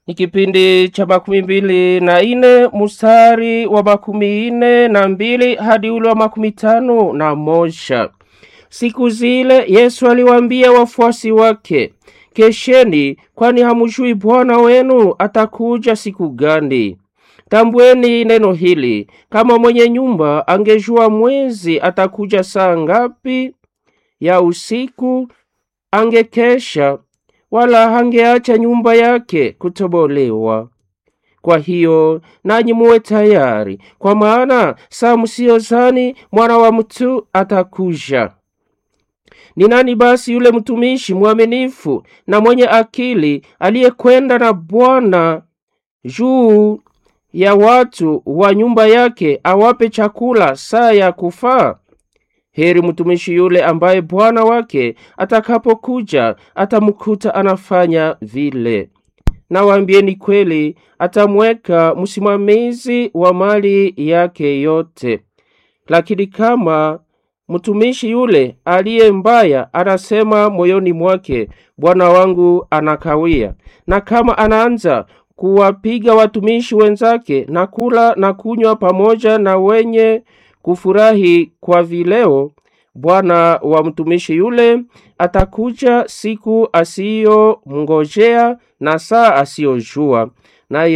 ni kipindi cha makumi mbili na ine mstari wa makumi ine na mbili hadi ule wa makumi tano na moja. Siku zile Yesu aliwaambia wafuasi wake, kesheni, kwani hamujui Bwana wenu atakuja siku gani. Tambweni neno hili, kama mwenye nyumba angejua mwezi atakuja saa ngapi ya usiku, angekesha wala hangeacha nyumba yake kutobolewa. Kwa hiyo nanyi muwe tayari, kwa maana saa msiyozani mwana wa mtu atakuja. Ni nani basi yule mtumishi mwaminifu na mwenye akili aliyekwenda na Bwana juu ya watu wa nyumba yake awape chakula saa ya kufaa? Heri mtumishi yule ambaye bwana wake atakapokuja atamkuta anafanya vile. Nawaambieni kweli, atamweka msimamizi wa mali yake yote. Lakini kama mtumishi yule aliye mbaya anasema moyoni mwake, bwana wangu anakawia, na kama anaanza kuwapiga watumishi wenzake na kula na kunywa pamoja na wenye kufurahi kwa vileo, bwana wa mtumishi yule atakuja siku asiyomngojea na saa asiyojua,